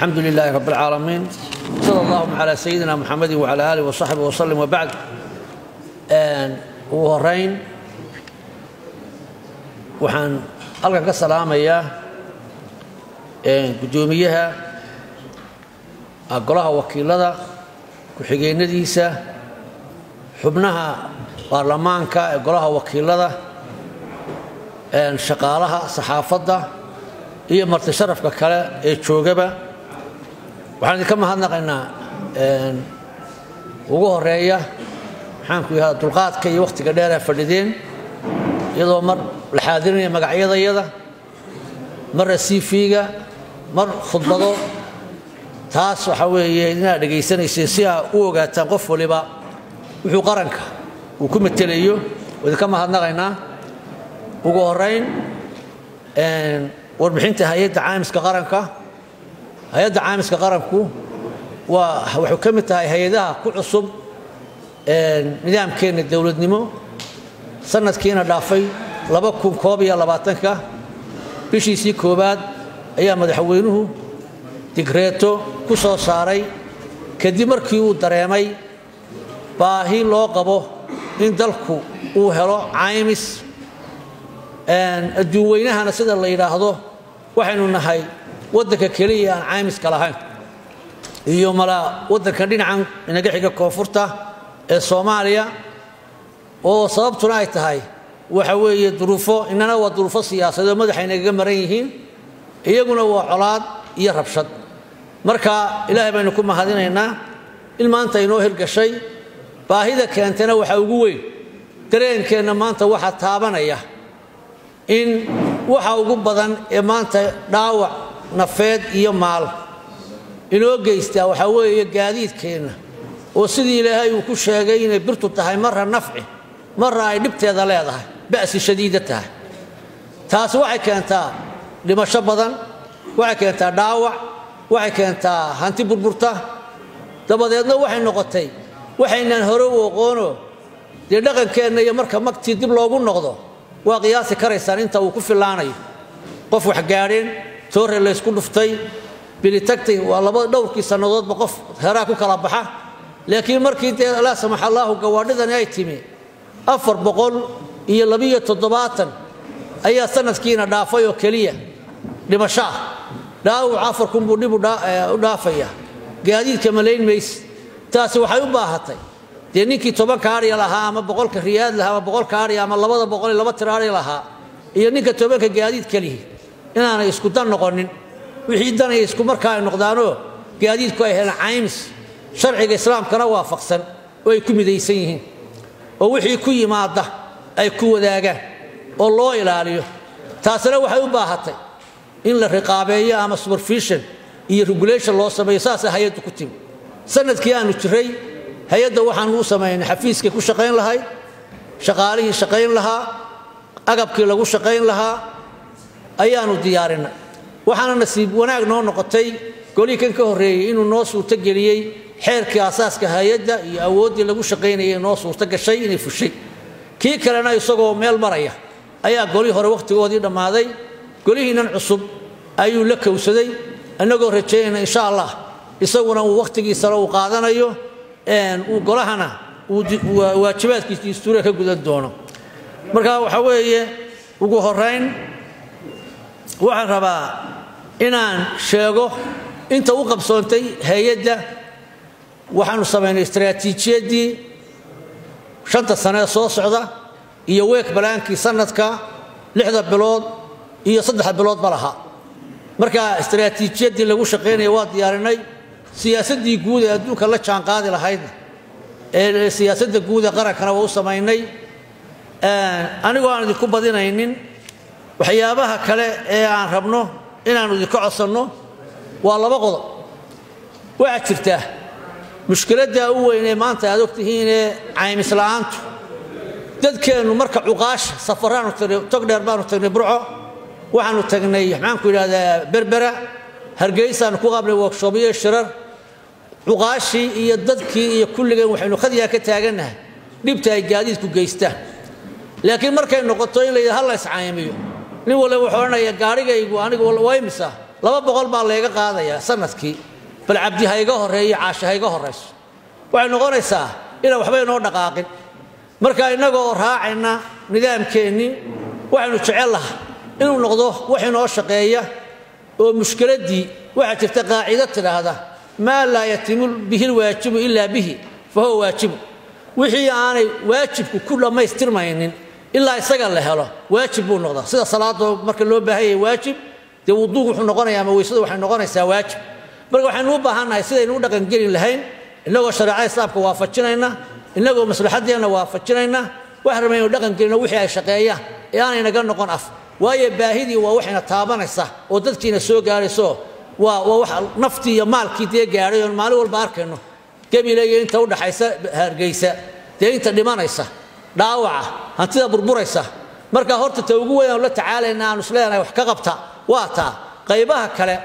الحمد لله رب العالمين صلى اللهم على سيدنا محمد وعلى آله وصحبه وسلم وبعد ugu horeyn waxaan halkan ka salaamayaa guddoomiyaha golaha wakiilada ku-xigeenadiisa xubnaha baarlamaanka ee golaha wakiilada shaqaalaha saxaafadda iyo marti sharafka kale ee joogaba waxaan idinka mahadnaqaynaa ugu horeeya maxaanku yihahda dulqaadka iyo wakhtiga dheeraa fadhideen iyadoo mar la xaadirinaya magacyadayada marna cv-ga mar khudbado taas waxaa weeye inaad dhegaysanayseen si aa u ogaataan qof waliba wuxuu qaranka uu ku matelayo oo idinka mahadnaqaynaa ugu horeyn warbixinta hay-adda caamiska qaranka hay-adda caamiska qaranku waa waxay ka mid tahay hay-adaha ku cusub nidaamkeenna dowladnimo sanadkiina dhaafay ka bishiisii koowaad ayaa madaxweynuhu digreeto ku soo saaray kadib markii uu dareemay baahi loo qabo in dalku uu helo caymis adduun weynahana sida la yidhaahdo waxaynu nahay waddanka keliya aan caymiska lahayn iyo malaa waddankan dhinacan inaga xiga koonfurta ee soomaaliya oo sababtuna ay tahay waxa weeye duruufo inana waa duruufo siyaasadoo madaxay nagaga maran yihiin iyaguna waa colaad iyo rabshad marka ilaahay baynu ku mahadinaynaa in maanta inoo hirgashay baahida keentana waxaa ugu weyn dareenkeenna maanta waxaa taabanaya in waxa ugu badan ee maanta dhaawac nafeed iyo maal inoo geystaa waxaa weeye gaadiidkeenna oo sidii ilaahay uu ku sheegay inay birtu tahay marra nafci marra ay dhibteeda leedahay ba'si shadiida tahay taasi waxay keentaa dhimasho badan waxay keentaa dhaawac waxay keentaa hanti burburta dabadeedna waxay noqotay waxaynaan hore u oqoono dee dhaqankeenna iyo marka magtii dib loogu noqdo waa qiyaasi karaysaan inta uu ku fillaanayo qof wax gaadheen toore laysku dhuftay bilitagtay waa laba dhowrkii sannadoodba qof heraa ku kala baxa laakiin markii dee laa samax allaahu gawaadhidani ay timi afar boqol iyo labiyo toddobaatan ayaa sanadkiina dhaafay oo keliya dhimasho ah dhaawac afar kunbuu dhib u dhaafaya gaadiidka malayn mayse taasi waxay u baahatay dee ninkii tobanka adhya lahaa ama boqolka riyaad lahaa ama boqolka adhya ama labada boqol iyo laba tir adhya lahaa iyo ninka tobanka gaadiidka lihi inaanay isku dan noqonin wixii danaya isku markaa ay noqdaanoo gaadiidku ay helaan caymis sharciga islaamkana waafaqsan oo ay ku midaysan yihiin oo wixii ku yimaada ay ku wadaagaan oo loo ilaaliyo taasina waxay u baahatay in la riqaabeeyo ama supervision iyo regulation loo sameeyo saasa hay-addu ku timi sanadkii aanu jiray hay-adda waxaanu u samaynay xafiiskay ku shaqayn lahayd shaqaalihii shaqayn lahaa agabkii lagu shaqayn lahaa ayaanu diyaarinay waxaana nasiib wanaag noo noqotay golihii kan ka horreeyey inuu noo suurto geliyey xeerkii asaaska hay-adda iyo awooddii lagu shaqaynayay noo suurto gashay inay fushay kii kalena isagoo meel maraya ayaa golihii hore wakhtigoodii dhammaaday golihiinan cusub ayuu la kowsaday annagoo rajaynayna insha allah isaguna uu wakhtigiisana uu qaadanayo uu golahana uu waajibaadkiisa dastuuriga ka gudan doono marka waxaa weeye ugu horayn waxaan rabaa inaan sheego inta u qabsoontay hay-adda waxaanu samaynay istaraatiijiyaddii shanta sanee soo socda iyo week balaankii sanadka lixda bilood iyo saddexda biloodba lahaa marka istaraatiijiyaddii lagu shaqaynaya waa diyaarinay siyaasaddii guud ee adduunka la jaanqaadi lahaydna ee siyaasadda guud ee qarankana waa u samaynay anigoo aan idinku badinaynin waxyaabaha kale ee aan rabno inaannu idinka codsanno waa laba qodob waxaa jirta mushkiladda u weyn ee maanta aad ogtihiinee caymisla'aantu dadkeennu marka cuqaasha safaraanu tagnay togdheer baanu tagnay burco waxaanu tagnay maxaanku yidhahdaa berbera hargeysaanu ku qaabnay workshoobyo shirar cuqaashii iyo dadkii iyo kulligeen waxaynu khadyaa ka taagannahay dhibta ay gaadiidku geystaan laakiin markay noqoto in la yidhaha ha la iscaayamiyo nin walba wuxuu odhanaya gaarhigaygu anigu waa imisa laba boqol baa layga qaadayaa sanadkii bal cabdi ha iga horreeyo caashe ha iga horrayso waxay noqonaysaa inaan waxba inoo dhaqaaqin marka innagoo raacayna nidaamkeennii waxaynu jecel lahay inuu noqdo wax inoo shaqeeya oo mushkiladdii waxaa jirta qaacido tidhaahda maa laa yatimu bihi lwaajibu ilaa bihi fa huwa waajibu wixii aanay waajibku ku dhammaystirmaynin ilaa isaga la helo waajib buu noqdaa sida salaadoo marka loo baahan yahay waajib dee wuduugu wuxuu noqonayaa ama weysadu waxay noqonaysaa waajib marka waxaynu u baahannahay sidaynu u dhaqangelin lahayn innagoo shareecada islaamka waafajinayna innagoo maslaxaddeenna waafajinayna waxaan rabaynu dhaqangelino wixii ay shaqeeyaan ee aanay naga noqon af waayo baahidii waa waxayna taabanaysa oo dadkiina soo gaarayso waa waa wax naftii iyo maalkii dee gaadhay oon maalin walba arkayno gebile iyo inta u dhaxaysa hargeysa dee inta dhimanaysa dhaawaca hantida burburaysa marka horta ta ugu weyn aanu la tacaalayna aanu isleenahay wax ka qabta waa taa qaybaha kale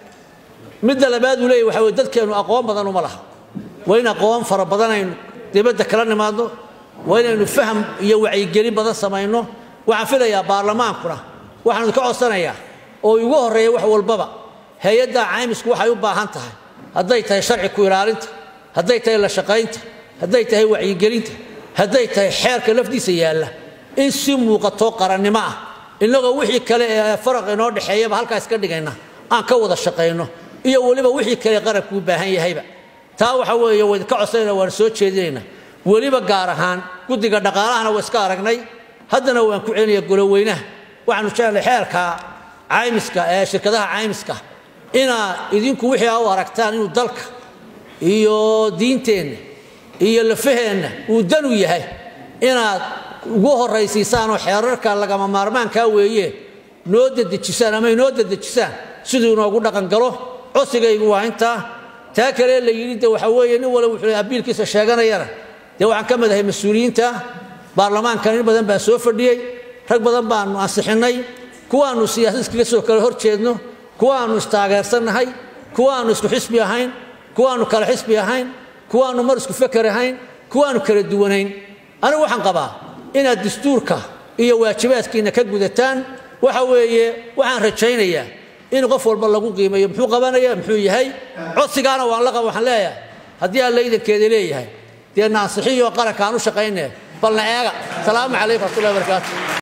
midda labaad uu leeyahy waxa weye dadkeennu aqoon badan uma laha waa in aqoon fara badan aynu dibadda kala nimaadno waa inaynu faham iyo wacyigelin badan samayno waxaan filayaa baarlamaankuna waxaanu ka codsanayaa oo igu horreeya wax walbaba hay-adda caymisku waxay u baahan tahay hadday tahay sharci ku ilaalinta hadday tahay la shaqaynta hadday tahay wacyigelinta hadday tahay xeerka lafdiisa yaalla in si muuqatoo qarannimo ah innagoo wixii kale ee faraq inoo dhexeeyaba halkaa iska dhigayna aan ka wada shaqayno iyo weliba wixii kale qarabku u baahan yahayba taa waxa weeye wayn ka codsanayna waan soo jeedinayna weliba gaar ahaan guddiga dhaqaalahana waa iska aragnay haddana waan ku celinaya goloweynaha waxaanu jeclay xeerka caymiska ee shirkadaha caymiska inaad idinku wixii a u aragtaan inuu dalka iyo diinteenna iyo lafaheenna uu danu yahay inaad ugu horraysiisaan oo xeerarka lagama maarmaankaa weeye noo dedejisaan ama inoo dedejisaan siduu inoogu dhaqangalo cosigaygu waa intaa taa kale la yidhi de waxa weeye nin wala wuxuu abiilkiisa sheeganayana dee waxaan ka mid ahay mas-uuliyiinta baarlamaankan in badan baan soo fadhiyey rag badan baanu ansixinnay kuwaannu siyaasad iskaga soo kala hor jeedno kuwaannu istaageersannahay kuwaannu isku xisbi ahayn kuwaannu kala xisbi ahayn kuwaannu mar isku feker ahayn kuwaannu kala duwanayn anigu waxaan qabaa inaad dastuurka iyo waajibaadkiinna ka gudataan waxa weeye waxaan rajaynayaa in qof walba lagu qiimeeyo muxuu qabanaya muxuu yahay codsigaana waan la qaba waxaan leeyahay haddii alla idankeeda leeyahay dee na ansixiyo qaranka aan u shaqayne balna eega salaamu calaykum raxmatullahi barakaatu